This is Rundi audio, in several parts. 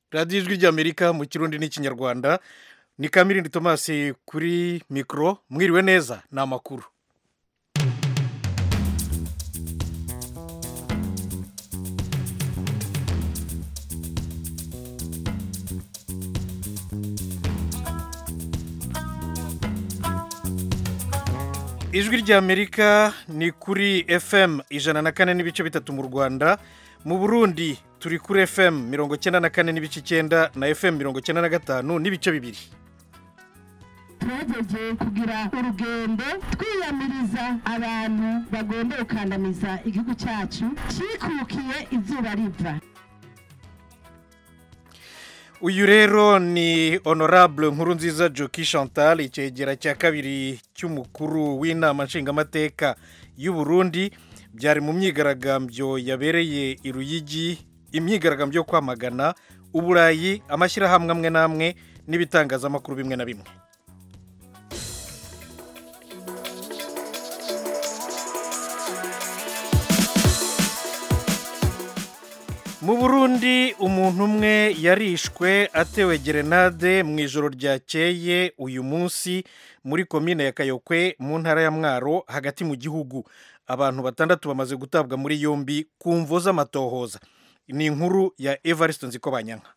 radiyo ijwi ry'amerika mu kirundi n'ikinyarwanda ni kamirindi tomasi kuri mikoro mwiriwe neza ni amakuru ijwi ry'amerika ni kuri fm ijana na kane n'ibice bitatu mu rwanda mu burundi turi kuri fm mirongo icyenda na kane n'ibice icyenda na fm mirongo icyenda na gatanu n'ibice bibiri twagejeje kugira urugendo twiyamiriza abantu bagomba gukandamiza igihugu cyacu cyikukiye izuba riva uyu rero ni honorable nkuru nziza joki chantal icyegera cya kabiri cy'umukuru w'inama nshingamateka y'u Burundi byari mu myigaragambyo yabereye i Ruyigi imyigaragambyo yo kwamagana uburayi amashyirahamwe amwe n'amwe n'ibitangazamakuru bimwe na bimwe mu burundi umuntu umwe yarishwe atewe gerenade mu ijoro ryakeye uyu munsi muri komine ya kayokwe mu ntara ya mwaro hagati mu gihugu abantu batandatu bamaze gutabwa muri yombi ku mvo z'amatohoza ni inkuru ya evariste nzikobanyanka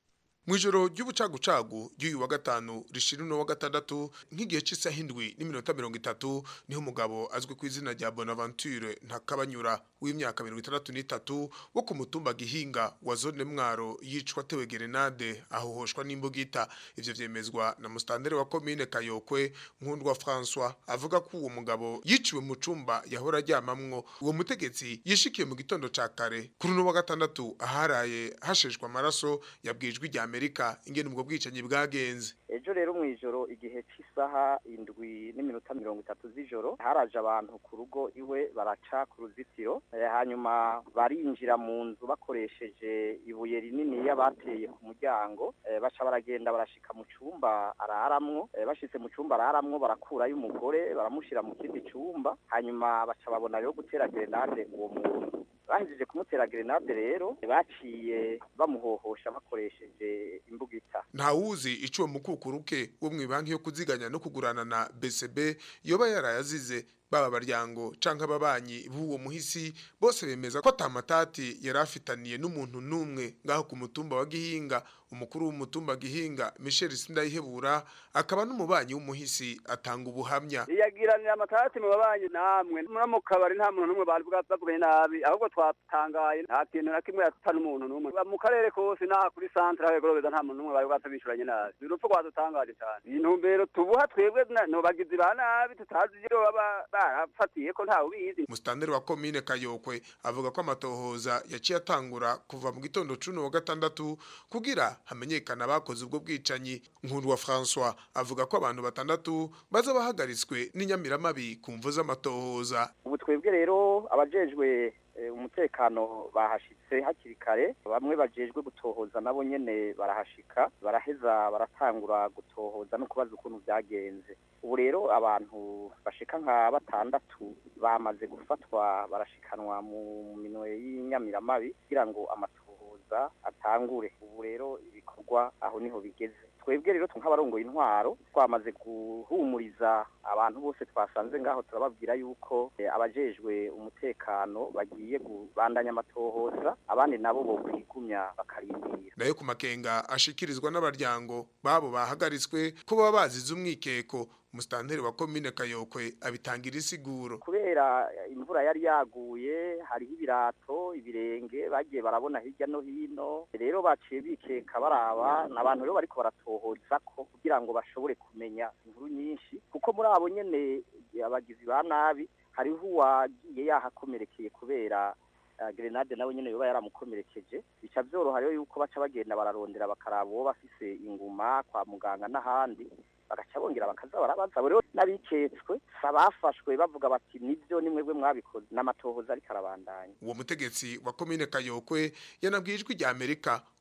mu ijoro ry'ubucagucagu ry'uyu wa gatanu rishira uno wa gatandatu nk'igihe cy'isaha indwi n'iminota mirongo itatu niho umugabo azwi ku izina rya bonaventure ntakabanyura w'imyaka mirongo itandatu n'itatu wo ku mutumba gihinga wa zone mwaro yicwa atewe gerenade ahohoshwa n'imbugita ivyo vyemezwa na mustandere wa komine kayokwe nkundwa françois avuga ko uwo mugabo yiciwe mu cumba yahora aryamamwo uwo mutegetsi yishikiye mu gitondo ca kare kuri uno wa gatandatu aharaye hasheshwa amaraso yabwijwe rya amerika ingene ubwo bwicanyi bwagenze ejo rero mu ijoro igihe cy'isaha indwi n'iminota mirongo itatu z'ijoro haraje abantu ku rugo iwe baraca ku ruzitiro hanyuma barinjira mu nzu bakoresheje ibuye rinini bateye ku muryango baca baragenda barashika mu cyumba araramwo bashitse mu cyumba araramwo barakurayo umugore baramushyira mu kindi cyumba hanyuma baca babona rero gutera gerenade uwo muntu bahejeje kumutera gerenade rero baciye bamuhohosha bakoresheje imbugita ntawuzi ico uwo mukukuruke wo mu banki yo kuziganya no kugurana na BCB yoba yarayazize baba baryango canke ababanyi b'uwo muhisi bose bemeza ko atamatati yari afitaniye n'umuntu n'umwe ngaho ku mutumba wa Gihinga umukuru w'umutumba Gihinga Michel Sindayihebura akaba n'umubanyi w'umuhisi atanga ubuhamya yagiranira amatati mu babanyi namwe muri mu kabari nta muntu n'umwe bari bwavuganye nabi ahubwo twatangaye nta kintu na kimwe yata n'umuntu n'umwe mu karere kose n'aha kuri centre aho gorobeza nta muntu n'umwe bari bwatabishuranye nabi ni urupfu rwadutangaje cyane intumbero tubuha twebwe no bagizi ba nabi tutazi iyo baba barafatiye ko ntawe ubizi mustandere wa komine kayokwe avuga ko amatohoza yaciye atangura kuva mu gitondo cuno wa gatandatu kugira hamenyekana abakoze ubwo bwicanyi nkuru wa François avuga ko abantu batandatu baza bahagaritswe n'inyamiramabi ku mvu z'amatohoza ubu twebwe rero abajejwe umutekano bahashitse hakiri kare bamwe bajejwe gutohoza nabo nyene barahashika baraheza baratangura gutohoza no kubaza ukuntu byagenze ubu rero abantu bashika nka batandatu bamaze gufatwa barashikanwa mu minwe y'inyamiramabi kugira ngo amatohoza atangure ubu rero ibikorwa aho niho bigeze twebwe rero nk'abarongoye intwaro twamaze guhumuriza abantu bose twasanze ngaho turababwira yuko abajejwe umutekano bagiye kubandanya amatohoza abandi nabo bo kwigumya bakarindira nayo ku makenga ashikirizwa n'abaryango babo bahagaritswe ko baba bazize umwikeko musitanteri wa komine kayokwe abitangira isiguro kubera imvura yari yaguye hariho ibirato ibirenge bagiye barabona hirya no hino rero baciye bikeka baraba n'abantu rero bariko baratohoza ko kugira ngo bashobore kumenya inkuru nyinshi kuko muri abo nyene abagizi ba nabi hariho uwagiye yahakomerekeye kubera gerenade nawe nyene yoba yaramukomerekeje bica vyoroha rero yuko baca bagenda bararondera bakaraba uwo bafise inguma kwa muganga n'ahandi bagaca bongera bakaza barabaza rero n'abiketswe abafashwe bavuga bati nibyo ni mwebwe mwabikoze n'amatohoza ariko arabandanya uwo mutegetsi wa komine kayokwe yanabwiye ijwi rya amerika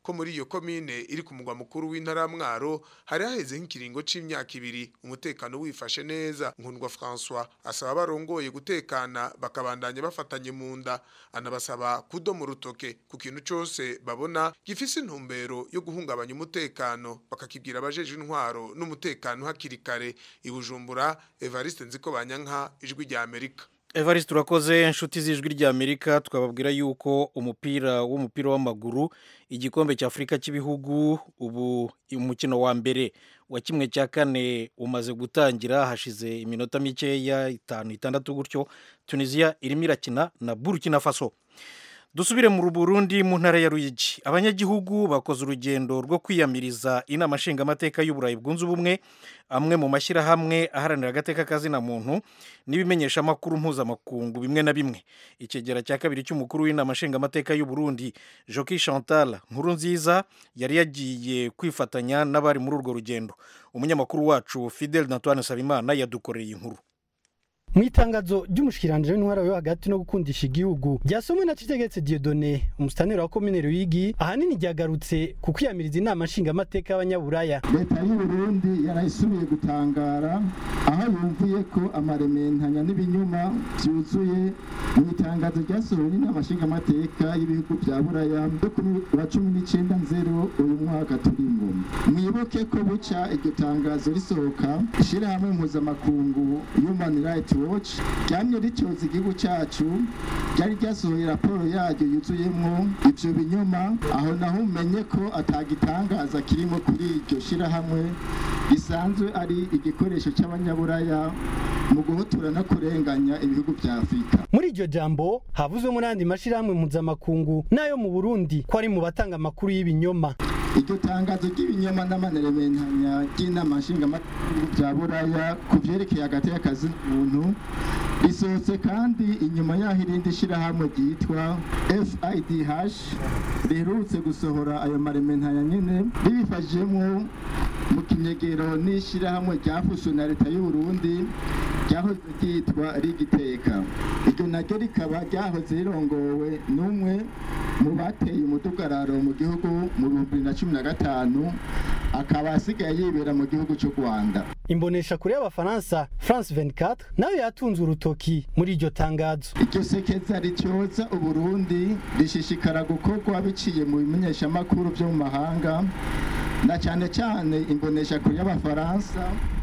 ko muri iyo komine iri ku mugwa mukuru w'intara ya Mwaro hari haheze nk'ikiringo c'imyaka ibiri umutekano wifashe neza nkundwa François asaba barongoye gutekana bakabandanya bafatanye mu nda anabasaba kudoma urutoke ku kintu cose babona gifise intumbero yo guhungabanya umutekano bakakibwira abajeje intwaro n'umutekano hakiri kare i Bujumbura Evariste Nziko Banyanka ijwi rya Amerika evariste turakoze inshuti z'ijwi ry'amerika twababwira yuko umupira w'umupira w'amaguru igikombe cy'afurika cy'ibihugu ubu umukino wa mbere wa kimwe cya kane umaze gutangira hashize iminota mikeya itanu itandatu gutyo tunisiya irimo irakina na burkina faso dusubire mu burundi mu ntara ya ruyigi abanyagihugu bakoze urugendo rwo kwiyamiriza inama nshingamateka y'uburayi bwunze ubumwe amwe mu mashyirahamwe aharanira agateka kazina muntu n'ibimenyeshamakuru mpuzamakungu bimwe na bimwe ikigera cya kabiri cy'umukuru w'inama nshingamateka y'uburundi joki chantal nkuru nziza yari yagiye kwifatanya n'abari muri urwo rugendo umunyamakuru wacu fidel natwane sabimana yadukoreye inkuru mu itangazo ry'umushikiranganji w'intwara yo hagati no gukundisha igihugu ryasomwe na Citegetse Dieudonné umusitaneri wa komine Ruyigi ahanini ryagarutse ku kwiyamiriza inama nshingamateka y'abanyaburaya leta y'u Burundi yarayisubiye gutangara aho yumviye ko amarementanya n'ibinyuma byuzuye mu itangazo ryasohowe n'inama nshingamateka y'ibihugu bya buraya byo kuri wa cumi n'icyenda nzero uyu mwaka turimo mwibuke ko buca iryo tangazo risohoka ishyirahamwe mpuzamakungu human rights watch ryamye ricyoza igihugu cyacu ryari ryasohoye raporo yaryo yuzuyemo ibyo binyoma aho naho umenye ko atagitangaza kirimo kuri iryo shyirahamwe gisanzwe ari igikoresho cy'abanyaburaya mu guhotora no kurenganya ibihugu bya afurika muri iryo jambo havuzwemo n'andi mashyirahamwe mpuzamakungu n'ayo mu burundi ko ari mu batanga amakuru y'ibinyoma iryo tangazo ry'ibinyoma n'amanerementanya ry'inama nshingamateka bya buraya ku byerekeye hagati y'akazi n'umuntu risohotse kandi inyuma y'aho irindi shyirahamwe ryitwa fidh riherutse gusohora ayo marementanya nyine ribifashijemo mu kinyegero n'ishyirahamwe ryafashwe na leta y'u Burundi ryahoze ryitwa rigiteka iryo naryo rikaba ryahoze rirongowe n'umwe mu bateye umudugararo mu gihugu mu bihumbi bibiri na cumi na gatanu akaba asigaye yibera mu gihugu cy'u rwanda imbonesha kure y'abafaransa france 24 nayo yatunze urutoki muri iryo tangazo iryo sekeza rityoza uburundi rishishikara gukorwa biciye mu bimenyeshamakuru byo mu mahanga na cyane cyane imbonesha kure y'abafaransa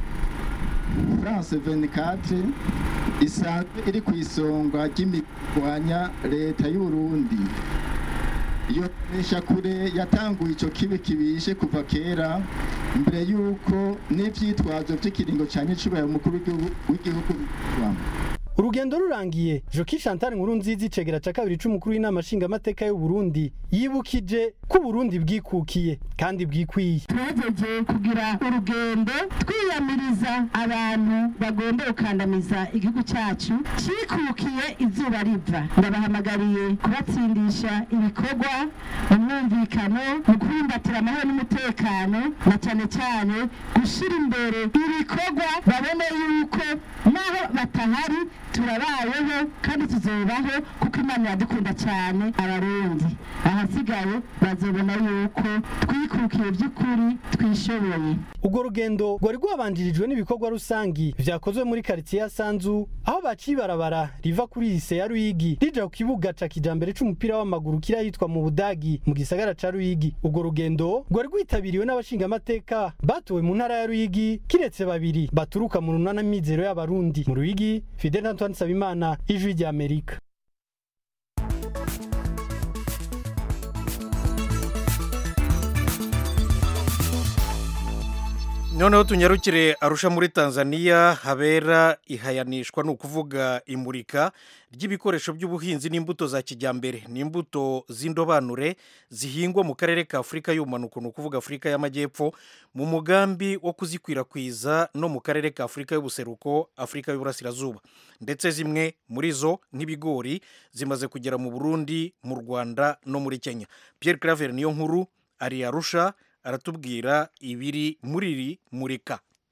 france 24 isanzwe iri ku isonga ry'imigwanya leta y'u Burundi iyo kure yatanguye icyo kibi kibishe kuva kera mbere y'uko n'ibyitwazo by'ikiringo cya nyicubahiro umukuru w'igihugu bikorwa urugendo rurangiye joki chantal nkuru nziza icegera cya kabiri c'umukuru w'inama nshingamateka y'u Burundi yibukije ko Burundi bwikukiye kandi bwikwiye twegeje kugira urugendo twiyamiriza abantu bagomba gukandamiza igihugu cyacu cikukiye izuba riva ndabahamagariye kubatsindisha ibikorwa mu mwumvikano mu kubumbatira amahoro n'umutekano na cyane cyane gushyira imbere ibikorwa babone yuko naho batahari turabayeho kandi tuzobaho kuko imana iradukunda cyane abarundi ahasigaye bazobona yuko twikukiye by'ukuri twishoboye urwo rugendo rwari rwabanjirijwe n'ibikorwa rusangi vyakozwe muri karitsiye ya sanzu aho baciye ibarabara riva kuri lise ya ruyigi rija ku kibuga ca kijambere c'umupira w'amaguru kiri ahitwa mu budagi mu gisagara ca ruyigi urwo rugendo rwari rwitabiriwe n'abashingamateka batowe mu ntara ya ruyigi kiretse babiri baturuka mu runana mizero y'abarundi mu ruyigi fidel antoine nsabimana ijwi rya amerika noneho tunyarukire arusha muri tanzania habera ihayanishwa ni ukuvuga imurika ry'ibikoresho by'ubuhinzi n'imbuto za kijyambere ni imbuto z'indobanure zihingwa mu karere ka afurika y'ubumanuko ni ukuvuga afurika y'amajyepfo mu mugambi wo kuzikwirakwiza no mu karere ka afurika y'ubuseruko afurika y'uburasirazuba ndetse zimwe muri zo nk'ibigori zimaze kugera mu burundi mu rwanda no muri kenya Pierre claver niyo nkuru ari arusha aratubwira ibiri muri iri murika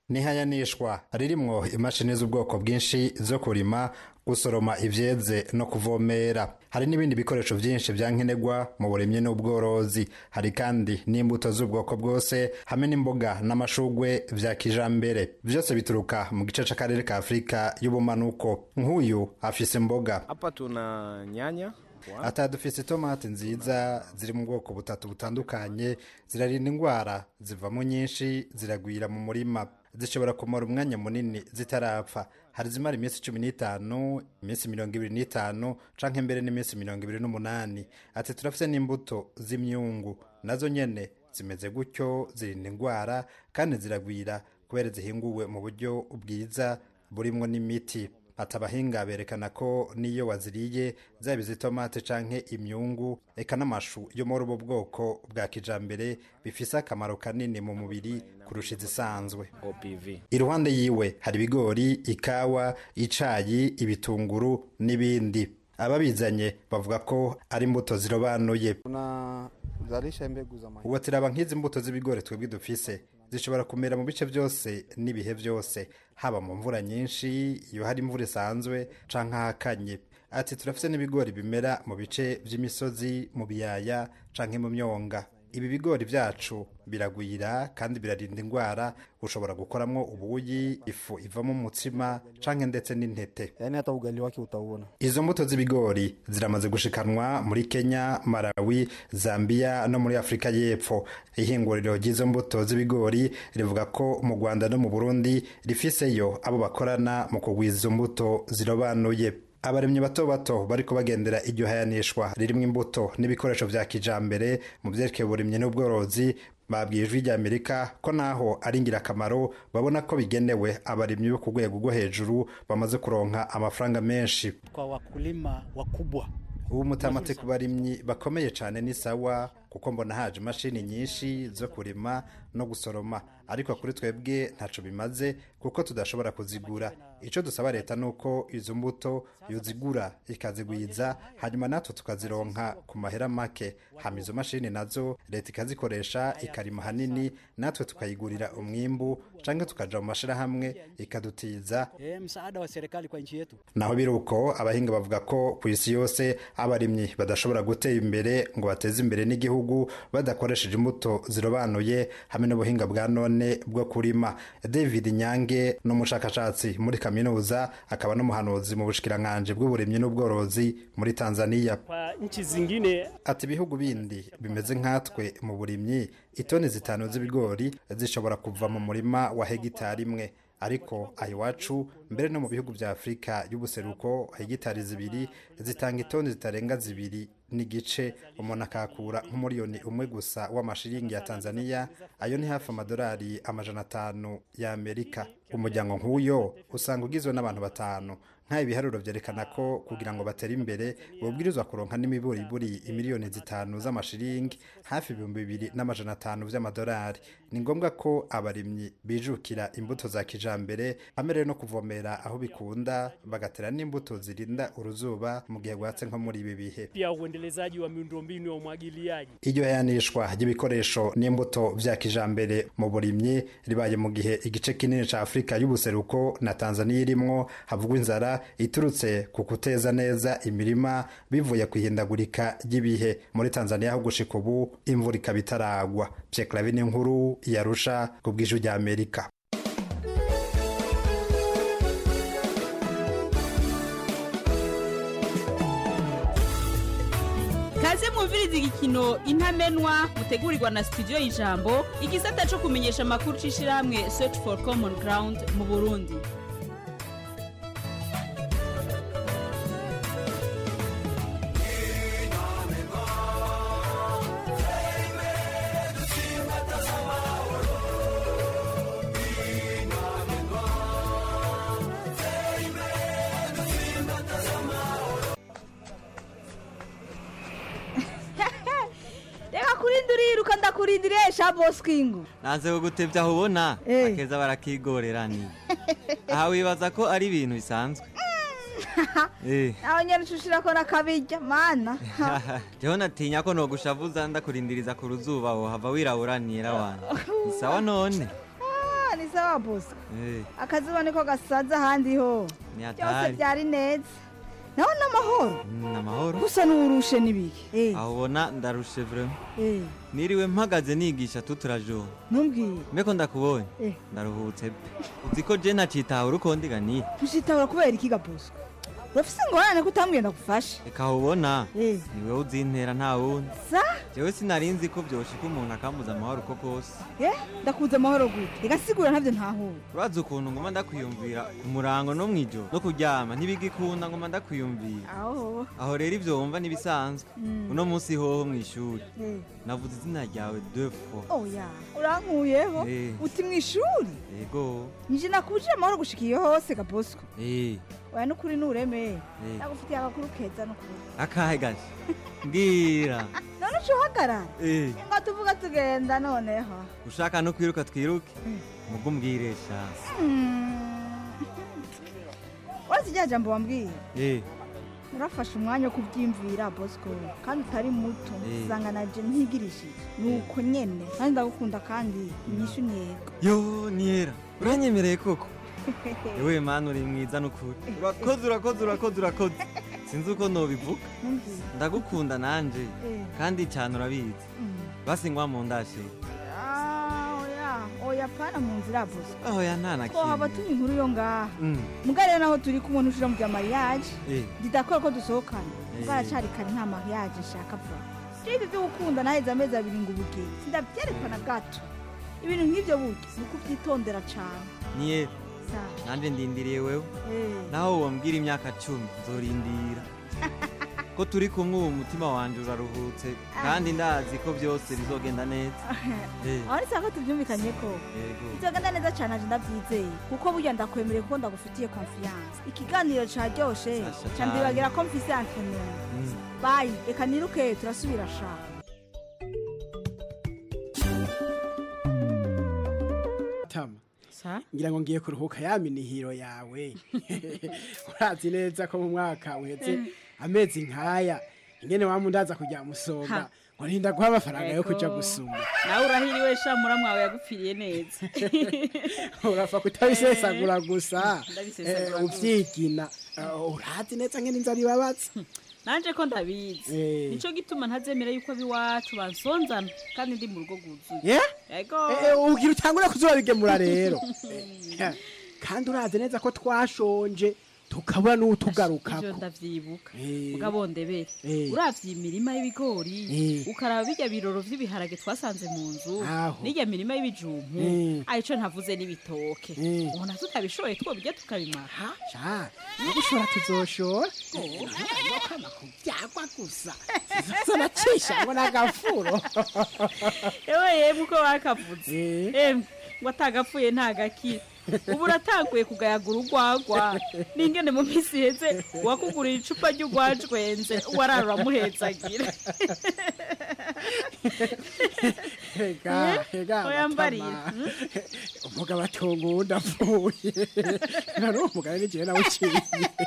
nihayanishwa ririmwo imashini z'ubwoko bwinshi zo kurima gusoroma ivyeze no kuvomera hari n'ibindi bikoresho vyinshi vya nkenerwa mu burimyi n'ubworozi hari kandi n'imbuto z'ubwoko bwose hamwe n'imboga n'amashugwe vya kijambere vyose bituruka mu gice c'akarere ka afurika y'ubumanuko nk'uyu afise imboga hapa tuna nyanya ata dufise itomati nziza ziri mu bwoko butatu butandukanye zirarinda indwara zivamo nyinshi ziragwira mu murima zishobora kumara umwanya munini zitarapfa hari zimara iminsi cumi n'itanu iminsi mirongo ibiri n'itanu canke mbere n'iminsi mirongo ibiri n'umunani ati turafise n'imbuto z'imyungu nazo nyene zimeze gutyo zirinda indwara kandi ziragwira kubera zihinguwe mu buryo bwiza burimwo n'imiti ati abahinga berekana ko n'iyo waziriye zaba izitomate canke imyungu eka n'amashu yo muri ubu bwoko bwa kijambere bifise akamaro kanini mu mubiri kurusha izisanzwe OPV iruhande yiwe hari ibigori ikawa icayi ibitunguru n'ibindi ababizanye bavuga ko ari imbuto zirobanuye tunazalisha mbegu za mahindi ubu tiraba nk'izi mbuto z'ibigori twebwe dufise zishobora kumera mu bice byose n'ibihe byose haba mu mvura nyinshi iyo hari imvura isanzwe canke ahakanye ati turafise n'ibigori bimera mu bice vy'imisozi mu biyaya canke mu myonga ibi bigori vyacu biragwira kandi birarinda indwara ushobora gukoramwo ubuyi ifu ivamo umutsima canke ndetse n'intete yaani hata ugali wake utauona izo mbuto z'ibigori ziramaze gushikanwa muri kenya malawi zambia no muri afurika y'epfo ihinguriro ry'izo mbuto z'ibigori rivuga ko mu rwanda no mu burundi rifiseyo abo bakorana mu kugwiza izo mbuto zirobanuye abaremyi bato bato bariko bagendera iryo hayanishwa ririmo imbuto n'ibikoresho vya kijambere mu vyerekeye uburimyi n'ubworozi babwiye ijwi rya amerika ko naho ari ingirakamaro babona ko bigenewe abarimyi bo ku rwego rwo hejuru bamaze kuronka amafaranga menshi kwa wakulima wakubwa ubu mutamate ku barimyi bakomeye cyane ni sawa kuko mbona haje imashini nyinshi zo kurima no gusoroma ariko kuri twebwe ntaco bimaze kuko tudashobora kuzigura icyo dusaba leta ni uko izo mbuto yozigura ikazigwiza hanyuma natwe tukazironka ku mahera make hama izo mashini nazo leta ikazikoresha ikarima hanini natwe tukayigurira umwimbu canke tukaja mu mashirahamwe ikadutiza e, msaada wa serikali kwa nchi yetu naho biri uko abahinga bavuga ko ku isi yose abarimyi badashobora gutera imbere ngo bateze imbere n'igihugu badakoresheje imbuto zirobanuye hamwe n'ubuhinga bwa none bwo kurima david nyange ni umushakashatsi muri kaminuza akaba n'umuhanuzi mu bushikiranganji bw'uburimyi n'ubworozi muri tanzania kwa nchi zingine ati ibihugu bindi bimeze nkatwe mu burimyi itoni zitanu z'ibigori zishobora kuva mu murima wa hegitari imwe ariko aha iwacu mbere no mu bihugu bya afurika y'ubuseruko hegitari zibiri zitanga itoni zitarenga zibiri n'igice umuntu akakura nk'umuriyoni umwe gusa w'amashiringi ya tanzania ayo ni hafi amadolari amajana atanu y'amerika umuryango nk'uyo usanga ugizwe n'abantu batanu nk'ayo ibiharuro byerekana ko kugira ngo batere imbere babwirizwa kuronka n'imiburiburi imiliyoni zitanu z'amashiringi hafi ibihumbi bibiri n'amajana atanu by'amadolari ni ngombwa ko abarimyi bijukira imbuto za kijambere amerewe no kuvomera aho bikunda bagatera n'imbuto zirinda uruzuba mu gihe rwatse nko muri ibi bihe pia uendelezaji wa miundombinu ya umwagiliaji iryo yanishwa ry'ibikoresho n'imbuto vya kijambere mu burimyi ribaye mu gihe igice kinini ca afurika y'ubuseruko na tanzaniya irimwo havugwa inzara iturutse ku kuteza neza imirima bivuye ku ihindagurika ry'ibihe muri tanzaniya aho gushika ubu imvura ikaba itaragwa pyeklavi n'inkuru yarusha ku bw'ijwi rya amerika kaze mwumviriza igikino intamenwa mutegurirwa na studio y'ijambo igisata cyo kumenyesha amakuru c'ishirahamwe search for common ground mu burundi reka kurindi uriruka ndakurindiriye sha boskingu nanze kugutebya aho ubona Eh. akeza barakigorera ni aha wibaza ko ari ibintu bisanzwe Eh. nawe nyene ucushira ko nakabirya mana jeho natinya ko nogushavuza ndakurindiriza ku ruzuba wohava wiraburanira wana ni sawa none Ah, ni sawa bosco Eh, akazuba niko gasaza ahandi ho ni byose hatari byari neza naho n'amahoro Mm, amahoro gusa n'uwurushe n'ibiki Eh, aho ubona ndarushe vrema eh, niriwe mpagaze nigisha tuturajoro ntumbwire mbeko ndakubonye Eh. ndaruhutse pe uzi ko je nacitawe uruko ndiganiye ntushitahura kubera iki ga bosco urafise ingorane ko utambwiye ndagufasha reka aho ubona Eh. ni wewe uzintera nta wundi sa jewe sinarinzi ko vyoshika umuntu akambuza amahoro uko kose eh ndakuze amahoro gute igasigura ntavyo ntahura urazi ukuntu ngoma ndakwiyumvira ku murango no mw'ijoro no kuryama ntibigikunda ngoma ndakwiyumvira aho aho rero ivyo wumva n'ibisanzwe Mm. uno munsi hoho mw'ishuri Eh. navuze izina ryawe deux fois oya urankuyeho Eh. uti mw'ishuri yego nije nakubujije amahoro gushika iyo hose ga bosco eh oya n'ukuri n'ureme Eh. ndagufitiye agakuru keza n'ukuri akahe gace mbwira none uca uhagarara eh ngo tuvuga tugenda noneho ushaka no kwiruka twiruke mugo umbwiresha uretse rya jambo wambwiye eh urafashe umwanya wo kubyimvira bosco kandi utari muto Eh. usanga naje ntigirishije ni uko nyene kandi ndagukunda kandi inyishu ntiyego yo niyera uranyemereye koko yewe mani uri mwiza n'ukuri urakoze urakoze urakoze urakoze sinzi uko nobivuga Ntumbwire. ndagukunda nanje Eh. kandi cyane urabizi basi ngwa mu ndashe Ah, oya oya pana mu nzira bosco oya nta na ko haba kimwe turi inkuru yo ngaha Mm, mugare naho turi kumwe ntushira mu bya mariage eh didakora ko dusohokana Eh. mugara cari kare nta mariage nshaka vuba ibi byo gukunda naheze amezi abiri ngo ubuge sindavyerekana gato ibintu nk'ivyo burya ni ukuvyitondera cane niyera sa nanje ndindiriye wewe eh. naho wombwira imyaka cumi nzorindira ko turi kumwe ubu umutima wanje uraruhutse kandi ndazi ko byose bizogenda neza Eh, aho nisanga ko tuvyumvikanye ko yego bizogenda neza cane aje ndavyizeye kuko burya ndakwemereye kuko ndagufitiye confiance ikiganiro caryoshe Sasha cane. candibagira ko mfise antenere Mm. bayi reka niruke turasubira shaka tama sa ngira ngo ngiye kuruhuka ya minihiro yawe urazi neza ko mu mwaka uheze amezi nkaya ingene wamundaza kujya musonga Ha. ngo ntinda guha amafaranga yo kuja Ego. gusuma nawe urahiriwe sha muramwawe yagupfiriye neza urapfa kutabisesagura gusa Ndabisesagura eh, gusa. uvyigina Eh, urazi neza ngene inzara ibabaza nanje ko ndabizi Eh. nico gituma ntazemera yuko abiwacu bansonzana kandi ndi mu rugo rwuzuye Yeah? yego Eh, eh, ugira utangure kuzobigemura rero Eh, kandi urazi neza ko twashonje tukabura ivyo n'utugarukako ndavyibuka Eh. mugabo ndebere Eh. uravye imirima y'ibigori Eh. ukaraba birya biroro vy'ibiharage twasanze mu nzu Aho. n'irya mirima y'ibijumpu Eh. arico ntavuze n'ibitoke Eh. ubona tutabishoboye twobirya tukabimara sha no gushora tuzoshora kama kubyagwa gusa zanacisha ngo nagafuro ewe yemwe uko bakavuze emwe ngo atagapfuye ntagakira ubu uratanguye kugayagura urwagwa n'ingene mu minsi iheze wakugurira icupa ry'urwajwenze warara uramuhetsagira hega hega oya mbarira, Matama. umugabo atunga uwundi apfuye nari umugabo n'igihe nawe uciye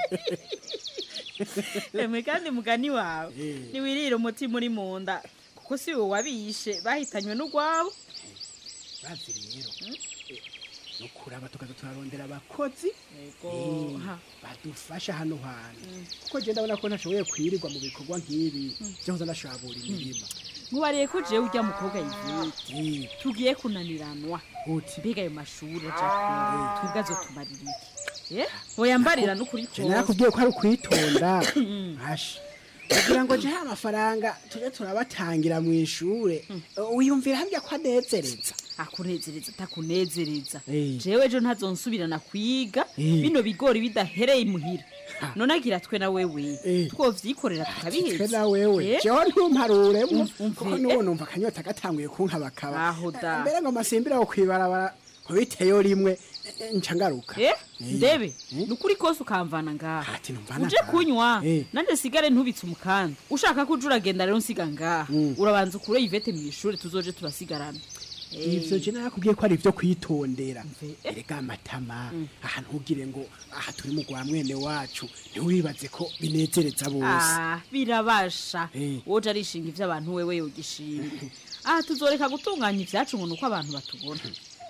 emwe kandi mugani wawe Eh. ntiwirire umutima uri mu nda kuko si wowe wabishe bahitanywe n'urwabo bazi rero no kuraba tukaza turarondera abakozi Yego, eh, ha. badufasha hano hantu kuko je ndabona ko ntashoboye kwirirwa mu bikorwa nk'ibi byo kuza ndashabura imirima nkubariye ko jewe ujya mukobwa yivete tugiye kunaniranwa mbega ayo mashuri aja kure twebwe azotumarira iki Eh? oya mbarira n'ukuri je narakubwiye ko ari ukwitonda asha kugira ngo jehe amafaranga tuje turabatangira mu ishure wiyumvira hambya ko anezereza akunezereza atakunezereza Eh. jewe ejo ntazonsubirana kwiga Eh. bino bigori bidahereye imuhira none agira twe na wewe twovyikorera twe tukabiheza na wewe Eh? jewe ntumparuremo umve, kuko n'ubu numva akanyota gatanguye kunkabakaba Aho da. mbere ngo masimbira aho kwibarabara nkubiteyo rimwe eh, nca ngaruka Eh, Eh. ndebe nukuri kose ukamvana ngaha mvana uje ngaha. kunywa Eh. nanje sigare ntubitse umukanda ushaka ko uje uragenda rero nsiga ngaha urabanza ukure ivete mu ishuri tuzoje turasigarana Eh. ivyo je narakubwiye ko ari ivyo kwitondera erega amatama ahantu ugire ngo aha turi mu rwa mwene wacu ntiwibaze ko binezereza bose Ah, birabasha Eh. woje arishinga ivyo abantu wewe yogishinga aha tuzoreka gutunganya ivyacu ngo nuko abantu batubona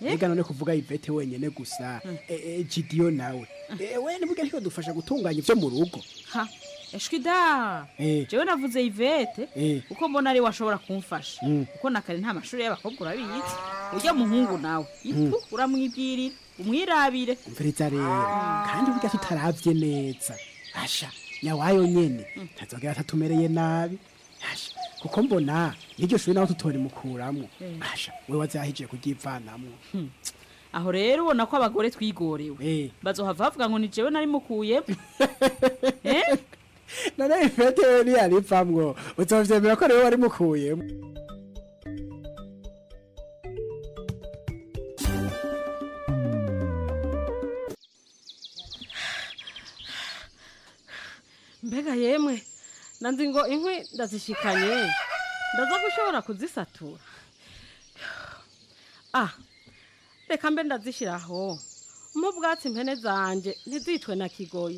ega none kuvuga ivete wenyene gusa Eh, eh, jidiyo nawe Eh, we nibuge ntiko dufasha gutunganya ivyo mu rugo ha eshwi da Eh. jewe navuze ivete Eh. kuko mbona ari washobora kumfasha Mm. kuko nakare nta mashuri y'abakobwa urabizi urya muhungu nawe Mm. ipu uramwibwirira umwirabire umviriza rero kandi burya tutaravye neza asha nyawayo nyene ntazogera atatumereye nabi asha kuko mbona n'iryo shuri naho tutorimukuramwo Eh. asha we wazahije kuryivanamwo aho rero ubona ko abagore twigorewe bazohava bavuga ngo ni jewe nari mukuyemo Eh? none ifete we niyarivamwo uzovyemera ko rero wari mukuyemo mbega yemwe nanzi ngo inkwi ndazishikanye ndaza gushobora kuzisatura ah reka mbe ndazishyiraho mu bwatsi impene zanje ntizicwe na kigoyi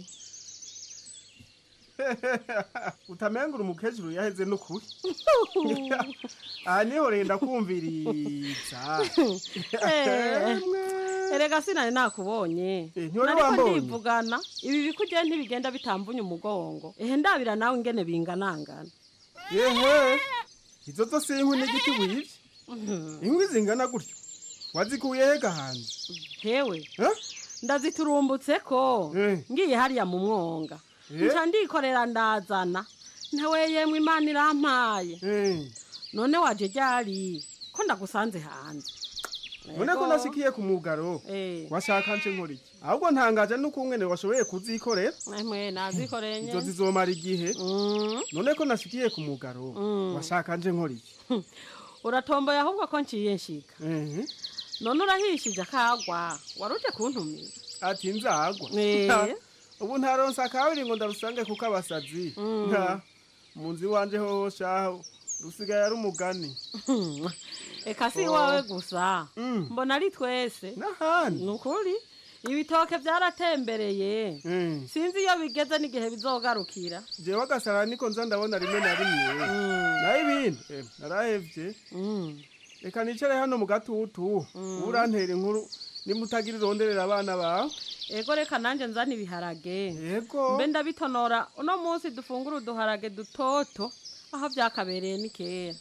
utamengura umukecuru yaheze n'ukuri aha niho renda kumviriza Eh, erega sinari nakubonye ntiwari nariko wambonye? ndivugana ibi bikugiye ntibigenda bitamvunye umugongo ehe ndabira nawe ingene binganangana yehe izo zo si inkwi n'igiti wibye inkwi zingana gutyo wazikuye hega hanze hewe ndaziturumbutse ko ngiye hariya mu mwonga Eh? nca ndikorera ndazana ntawe yemwe imana irampaye none waje ryari ko ndagusanze hanze none ko Ego. nashikiye ku mugaro washaka nce nkora iki ahubwo ntangaje nuko umwene washoboye kuzikorera emwe nazikoreye izo nye zizomara igihe none ko nashikiye ku mugaro Mm. washaka nje nkora iki uratomboye ahubwo ko nciye nshika none urahishije akagwa waruje kuntumira ati nzagwa Eh. ubu ntaronse akabiri ngo ndarusange kuko abasazi Mm. Nka, mu nzu iwanje hoho shaho rusigaye ari umugani eka si Oh. iwawe gusa mbona ari twese n'ahandi ni ukuri ibitoke byaratembereye sinzi iyo bigeze n'igihe bizogarukira jewe agasara niko nza ndabona rimwe na rimwe naho ibindi eh, narahevye reka nicare hano mu gatutu ubu urantera inkuru nimutagira ironderera abana bawe ego reka nanjye nzana ibiharage yego mbe ndabitonora uno munsi dufungura uduharage dutoto aho byakabereye ni kera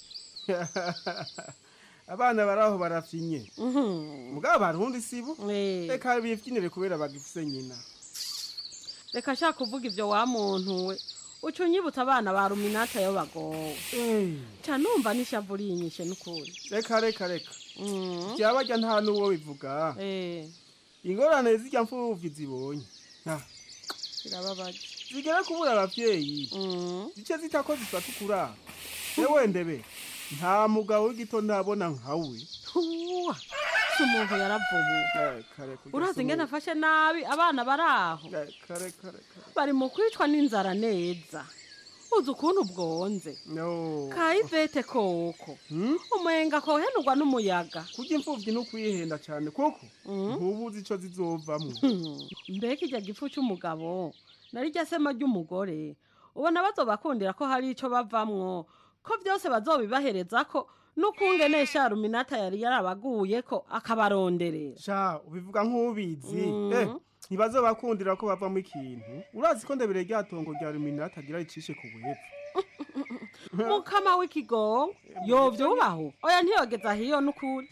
abana baraho barafyinye mugabo barundi sibo reka bivyinire kubera bagifise nyina reka nshaka kuvuga ibyo wa muntu we uca unyibutsa abana ba ruminata yo bagowe ca numva n'ishavu rinyishe n'ukuri reka reka reka byabarya nta n'uwo bivuga ingorane zirya mfuvyi zibonye Ah, birababaje zigera kubura abavyeyi zice zita ko zifata ukurara ewe ndebe nta mugabo w'igito ndabona nkawe Uwa, si umuntu yaravubuye urazi ingene afashe nabi abana bari aho bari mu kwicwa n'inzara neza uzi ukuntu bwonze kayivete koko umenga kohenurwa n'umuyaga kurya imfuvyi n'ukwihenda cane kuko ntubuzi ico zizovamwo mbega irya gifu cy'umugabo nari rya sema ry'umugore ubona bazobakundira ko hari ico bavamwo ko byose bazobibahereza ko n'ukungenesha ruminata yari yarabaguye ko akabaronderera sha ubivuga nk'ubizi Mm. eh ntibazobakundira ko bavamo ikintu urazi ko ndebere rya tongo rya ruminata agira ricishe ku buhepfo mukama w'ikigongo yovyubaho oya ntiyogeza hiyo n'ukuri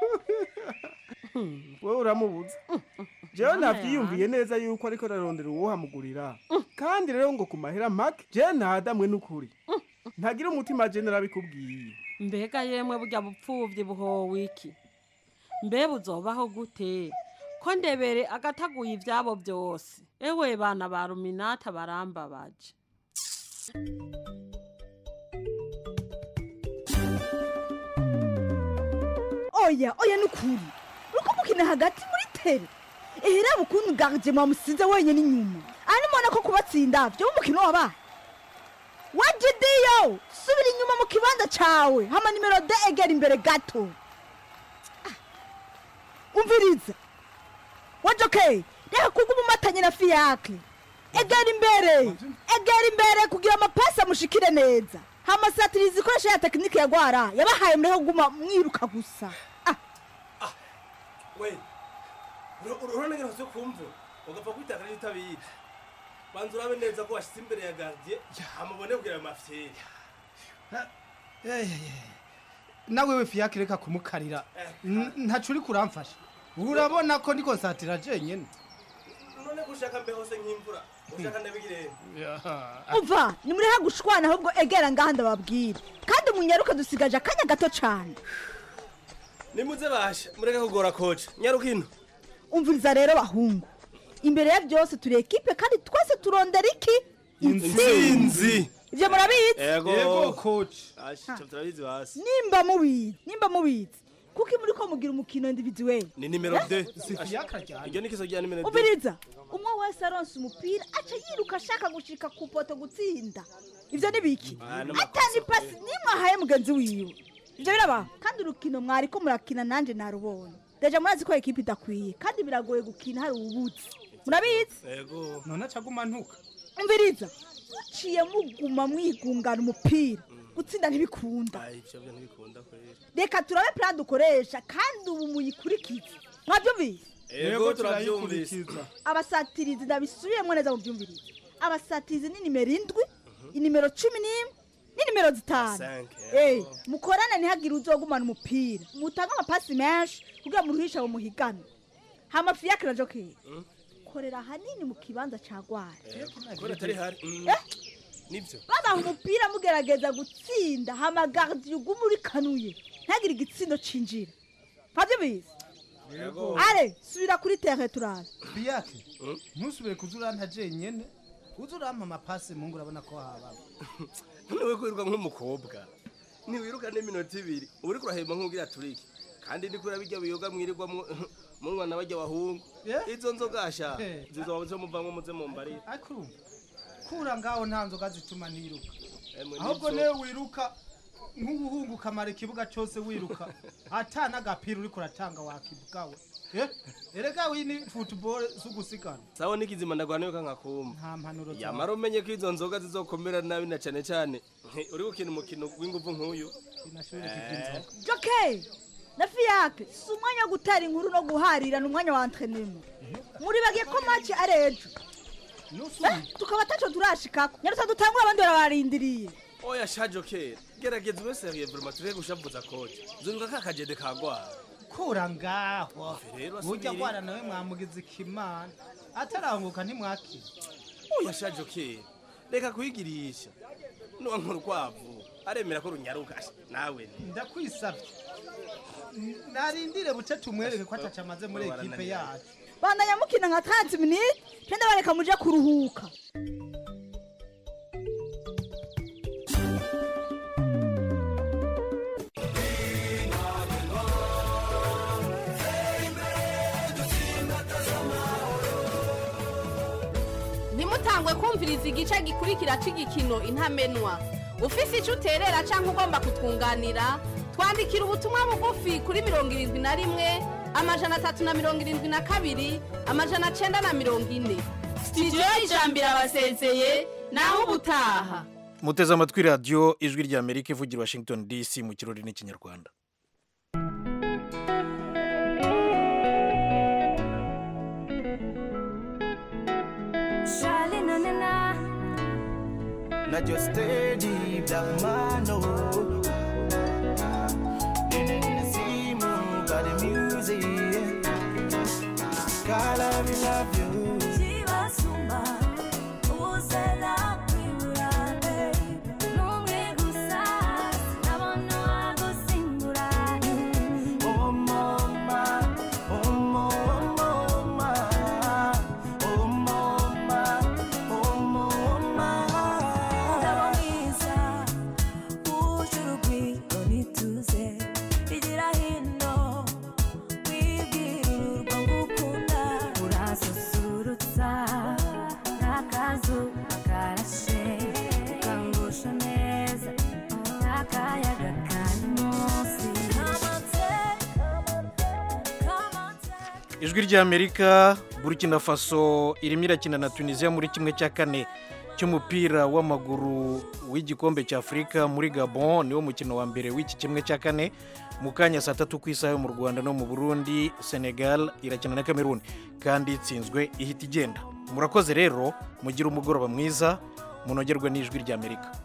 wowe uramubuza jewe Mana navyiyumviye neza yuko ariko ararondera uwohamugurira kandi rero ngo ku mahera make jewe ntadamwe n'ukuri ntagira umutima je narabikubwiye mbega yemwe burya bupfuvyi buhowe iki mbe buzobaho gute ko ndebere agataguye ivyabo byose ewe bana ba ruminata barambabaje oya oya nukuri uriko mukina hagati muri tere ehera bukuntu garje mwamusize wenyene inyuma ani mubona ko kubatsinda vyo umukino wabaye wajidiyo subira inyuma mu kibanza cawe hama nimero de egera imbere gato Ah, umviriza wajoke reka kuguma umatanye na fiyakle egera imbere egera imbere kugira amapasi amushikire neza hama satirizi ikoresha ya tekinike ya gwara yabahaye mureke kuguma mwiruka gusa we urabona ngene zo kumva ugapfa kwitaka rero utabizi banza urabe neza ko washyize imbere ya gardien amubone kugira ayo mafyeri nawe we fiyake reka kumukarira N- ntaco uri kuramfasha urabona ko ndiko nsatira jenyene none ko ushaka mbe hose nk'imvura ushaka ndabigire umva nimuriha gushwana ahubwo egera ngaha ndababwira kandi munyaruke dusigaje akanya gato cane nimuze basha mureke kugora koca nyaruka ino umviriza rero bahungu imbere ya byose turi ekipe kandi twese turondera iki intsinzi ibyo murabizi Yego. coach asha turabizi hasi nimba mubizi nimba mubizi kuko muri ko mugira umukino individuel ni nimero Eh? 2 iryo ni ikiso rya nimero 2 umviriza umwe wese aronse umupira aca yiruka ashaka gushika ku poto gutsinda ivyo ni biki Ah, no atani pasi nimwe ahaye mugenzi wiwe ivyo biraba kandi urukino mwari ko murakina nanje narubonye deja murazi ko ekipe idakwiye kandi biragoye gukina hari ubutsi murabizi yego none acaguma ntuka umviriza muciye muguma mwigungana umupira gutsinda ntibikunda Ai, ivyo byo ntibikunda kwera reka turabe plan dukoresha kandi ubu muyikurikize mwabyumvise yego turabyumvise abasatirizi ndabisubiyemo neza mu byumvirize abasatirizi ni nimero indwi inimero cumi n'imwe n'inimero zitanu Cinq, Eh, mukorane ntihagire uzogumana umupira mutange amapasi menshi kugira ngo muruhisha mu muhigano hama fiyakira jokeri korera hanini mu kibanza ca gwara kubera atari hari Mm. nibyo babaha umupira mugerageza gutsinda hama gardiyo uguma urikanuye ntihagire igitsindo cinjira ntavyubizi yego ale subira kuri terre turabe fiyake ntusubire kuza uranta jenyene uza urampa amapasi mungu urabona ko hababa none we kwiruka nk'umukobwa ntiwiruka n'iminota ibiri uba uriko urahemba nk'ubwira turiki kandi ndiko urabirya biyoga mwirirwa munywa na barya bahungu izo nzogasha Eh. zizoba zo muvamwo muze mumbarira ariko urumva kura ngaho nta nzoga zituma niruka Emwe ahubwo nivyo. niwe wiruka nk'ubuhungu ukamara ikibuga cyose wiruka ata n'agapira uriko uratanga wakibugawe Eh, erega wini ni football si ugusigana sawa n'ikizima ndagwana yuka nkakumva nta mpanuro zawe. yamara umenye ko izo nzoga zizokomera nabi na cane cane nti, uri gukina umukino w'inguvu nk'uyu Eh. joke na fiyake si umwanya wo gutera inkuru no guharira ni umwanya wa entrenema muribagiye ko maci ari ejo Eh, tukaba ataco turashikako nyarutsa dutangura abandi barabarindiriye oya shajo kera gerageza ube seriye vrema tureke gushavuza koca zunga ka kajede kagwara kura ngaho rero burya asubire. gwana nawe mwamugize ikimana ataranguka ntimwakira oya shajo kera reka kuyigirisha nuwa nk'urukwavu aremera ko runyaruka Asha, nawe ni ndakwisabye narindire buce tumwereke ko ataca amaze muri Baba ekipe barananiranye. yacu bandanya mukina nka 30 minutes kenda bareka muje kuruhuka ntimutangwe kumviriza igice gikurikira cy'igikino intamenwa ufise icyo uterera cyangwa ugomba kutwunganira twandikira ubutumwa bugufi kuri mirongo irindwi na rimwe amajana atatu na mirongo irindwi na kabiri amajana cyenda na mirongo ine sitidiyo y'ijambo irabasezeye naho ubutaha muteze amatwi radiyo ijwi rya amerika ivugira i washington dc mu kirori n'ikinyarwanda Charlie, na na na. Not just steady black man, no. See move by the music. God, I will love you. Chibasumba, uzela kwiburabe. Numwe gusa, sinabona wagusimbura. Oh, mama, oh, mama, oh, mama, oh, mama. Ndabo mwiza, uje urugwiro nituze. Igira hino, wibwira ururwa ngukunda. Urasusurutsa, n'akazuba karashe. Ukangusha neza, n'akayaga kari munsi. Come on, take, come on, take. ijwi rya amerika burkina faso irimo irakina na tunisiya muri kimwe cya kane cy'umupira w'amaguru w'igikombe cya afurika muri gabon niwo mukino wa mbere w'iki kimwe cya kane mu kanya saa tatu ku isaha yo mu rwanda no mu burundi senegal irakina na cameroon kandi itsinzwe ihita igenda murakoze rero mugire umugoroba mwiza munogerwe n'ijwi ry'amerika